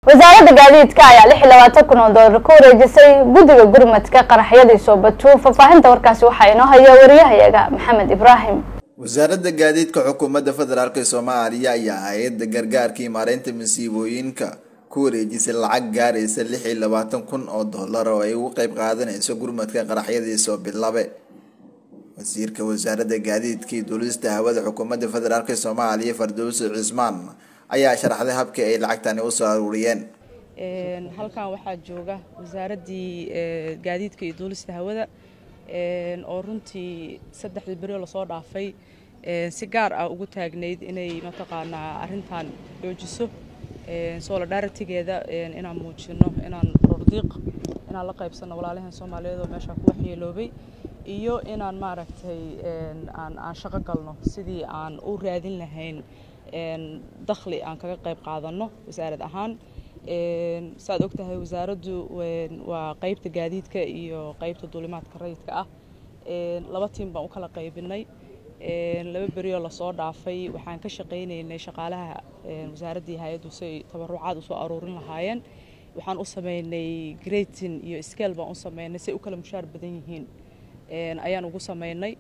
wasaaradda gaadiidka ayaa lix iyo labaatan kun oo doolar ku wareejisay guddiga gurmadka qaraxyadii soobatuun faahfaahinta warkaasi waxaa inoo haya wariyahayaga maxamed ibraahim wasaaradda gaadiidka xukuumadda federaalk soomaaliya ayaa hay-adda gargaarkii maareynta masiibooyinka ku wareejisay lacag gaaraysa lix iyo labaatan kun oo doolar oo ay ugu qeyb qaadanayso gurmadka qaraxyadii soo bilabe wasiirka wasaaradda gaadiidka iyo duulista hawada xukuumadda federaalk soomaaliya fardowsi cismaan ayaa sharaxday habkii ay lacagtani usoo aruuriyeen halkan waxaa jooga wasaaraddii gaadiidka iyo duulista hawada oo runtii saddexdii beri lasoo dhaafay si gaar ah ugu taagnayd inay mataqaanaa arintan joojiso solidaritigeeda inaan muujino inaan rordiiq inaan la qaybsano walaalahan soomaaliyeed oo meeshaa ku waxyeeloobay iyo inaan maaragtay aan aan shaqo galno sidii aan u raadin lahayn dakhli aan kaga qayb qaadanno wasaarad ahaan saaad og tahay wasaaraddu waa qaybta gaadiidka iyo qaybta duulimaadka rayidka ah laba tiim baan u kala qaybinay laba berioo lasoo dhaafay waxaan ka shaqaynaynay shaqaalaha wasaaraddii hay-addu si ay tabarucaad usoo aruurin lahaayeen waxaan u sameynay greatin iyo scale baan u sameynay si ay u kala mushaar badan yihiin ayaan ugu sameynay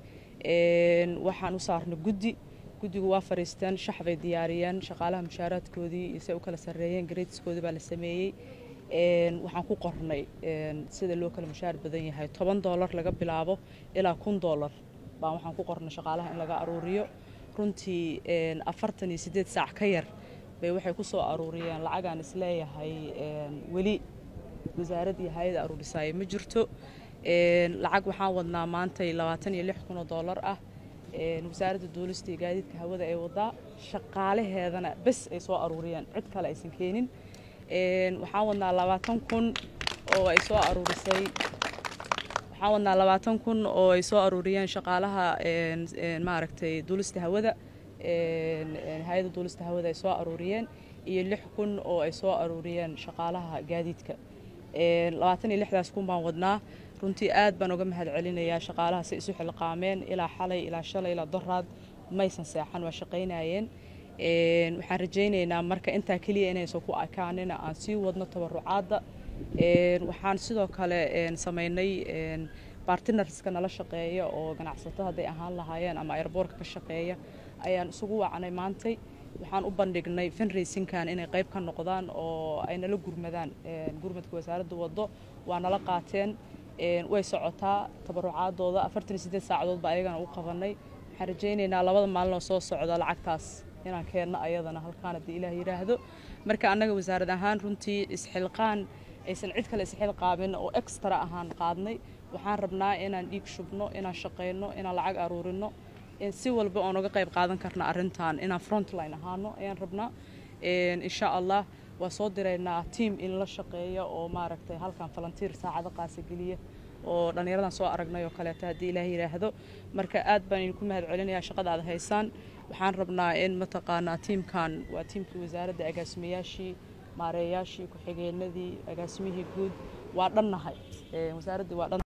waxaan u saarnay guddi guddigu waa fariisteen shax bay diyaariyeen shaqaalaha mushaaraadkoodii iyo si ay u kala sarreeyeen gratiskoodii baa la sameeyey waxaan ku qornay sida loo kala mushaar badan yahay toban doolar laga bilaabo ilaa kun doolar baan waxaan ku qornay shaqaalaha in laga aruuriyo runtii afartan iyo siddeed saac ka yar bay waxay ku soo aruuriyeen lacagaan isleeyahay weli wasaarad iyo hay-ada aruurisaaya ma jirto lacag waxaan wadnaa maantay labaatan iyo lix kun oo doolar ah wasaaradda duulista iyo gaadiidka hawada ay wadaa shaqaalaheedana bes ay soo aruuriyeen cid kale aysan keenin waxaan wadnaa labaatan kun oo ay soo aruurisay waxaan wadnaa labaatan kun oo ay soo aruuriyeen shaqaalaha maaragtay duulista hawada hay-adda duulista hawada ay soo aruuriyeen iyo lix kun oo ay soo aruuriyeen shaqaalaha gaadiidka labaatan iyo lixdaas kun baan wadnaa runtii aad baan uga mahad celinayaa shaqaalaha si isu xilqaameen ilaa xalay ilaa shalay ilaa doraad maysan seexan waa shaqaynayeen waxaan rajaynaynaa marka intaa keliya inaysan ku ekaanina aan sii wadno tabarucaadda waxaan sidoo kale samaynay bartinarska nala shaqeeya oo ganacsato hadday ahaan lahaayeen ama airboorka ka shaqeeya ayaan isugu wacnay maantay waxaan u bandhignay funraysinkan inay qayb ka noqdaan oo ay nala gurmadaan gurmadka wasaaradda waddo waa nala qaateen way socotaa tabarucaadooda afartan iyo siddeed saacadood baa ayagana u qabanay waxaan rajaynaynaa labada maalin oo soo socda lacagtaas inaan keenno ayadana halkaan haddii ilaah yidhaahdo marka annaga wasaarad ahaan runtii isxilqaan aysan cid kale isxilqaamin oo extra ahaan qaadnay waxaan rabnaa inaan dhiig shubno inaan shaqayno inaan lacag aruurino si walba oon uga qayb qaadan karna arrintan inaan frontline ahaano ayaan rabnaa insha allah waa soo diraynaa tiam in la shaqeeya oo maaragtay halkan falantiir saacado qaasa geliya oo dhallinyaradan soo aragnay oo kaleeto haddii ilaah yidhaahdo marka aad baan idinku mahad celinayaa shaqada aad haysaan waxaan rabnaa in mataqaanaa tiimkan waa tiimkii wasaaradda agaasimayaashii maareeyaashii ku-xigeenadii agaasimihii guud waa dhannahay wasaaraddii waa dhan